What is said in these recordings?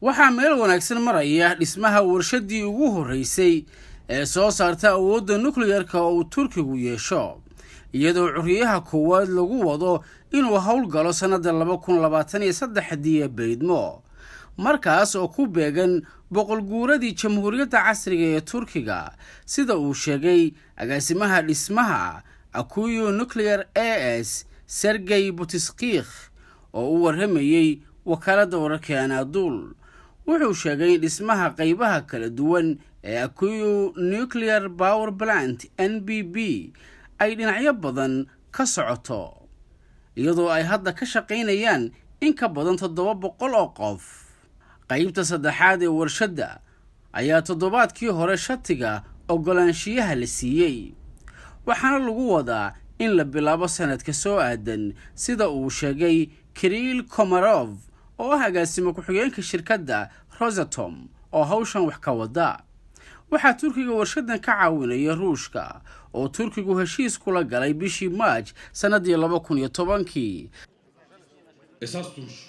waxaa meel wanaagsan maraya dhismaha warshaddii ugu horreysay ee soo saarta awoodda nukliyarka oo uu turkigu yeesho iyadoo curiyaha koowaad lagu wado inuu howlgalo sannadda laba kun labaatan iyo saddexdii ee baydmo markaas oo ku beegan boqol guuradii jamhuuriyadda casriga ee turkiga sida uu sheegay agaasimaha dhismaha akuyo nuclear a s sergey butiskikh oo u warramayey wakaaladda wararka anaaduul wuxuu sheegay in dhismaha qaybaha kala duwan ee akuyo nuclear power plant n b b ay dhinacyo badan ka socoto iyadoo ay hadda ka shaqaynayaan in ka badan toddoba boqol oo qof qaybta saddexaad ee warshadda ayaa toddobaadkii hore shatiga oggolaanshiyaha la siiyey waxaana lagu wadaa in la bilaabo sanadka soo aadan sida uu sheegay kiriil komarov oo ah agaasimo ku-xigeenka shirkadda rosatom oo hawshan wax ka wada waxaa turkiga warshadan ka caawinaya ruushka oo turkigu heshiis kula galay bishii maaj sannaddii laba kun iyo tobankii Esas duruş.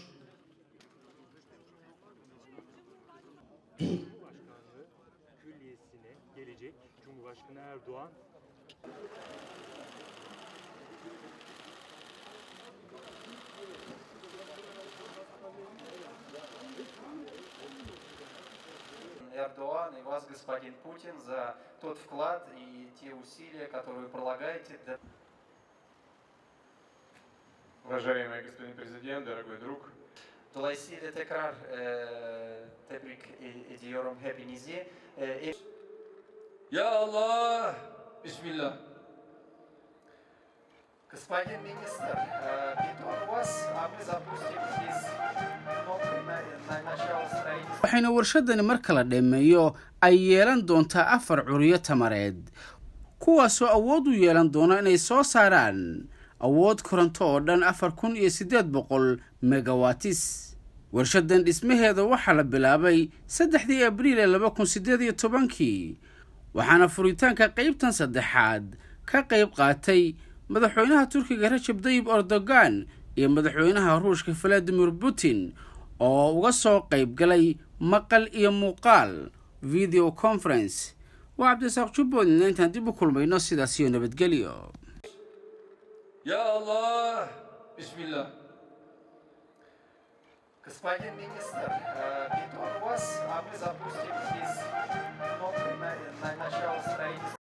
Külliyesine gelecek Cumhurbaşkanı Erdoğan Эрдоган и вас, господин Путин, за тот вклад и те усилия, которые вы прилагаете для Уважаемый господин президент, дорогой друг, Dolayısıyla tekrar e, tebrik e- ediyorum hepinizi. E, e- Ya Allah. Bismillah. господин министр, э, бетон у вас, а мы запустим здесь кнопкой на, на начало строительства. waxayna warshadani marka la dhammeeyo ay yeelan doontaa afar curiyo tamareed kuwaasoo awood u yeelan doona inay soo saaraan awood koronto oo dhan afar kun iyo siddeed boqol megawatis warshadan dhismaheeda waxaa la bilaabay saddexdii abriil ee laba kun siddeed iyo tobankii waxaana furitaanka qaybtan saddexaad ka qayb qaatay madaxweynaha turkiga rajab dayib erdogan iyo madaxweynaha ruushka valadimir putin oo uga soo qayb galay maqal iyo muuqaal video conference waa cabdisaaq jubbaland intaan dib u kulmayno sidaas iyo nabadgelyo Ya Allah. Bismillah. Господин министр, э, бетон у вас, а мы запустим здесь кнопкой на, на начало строительства.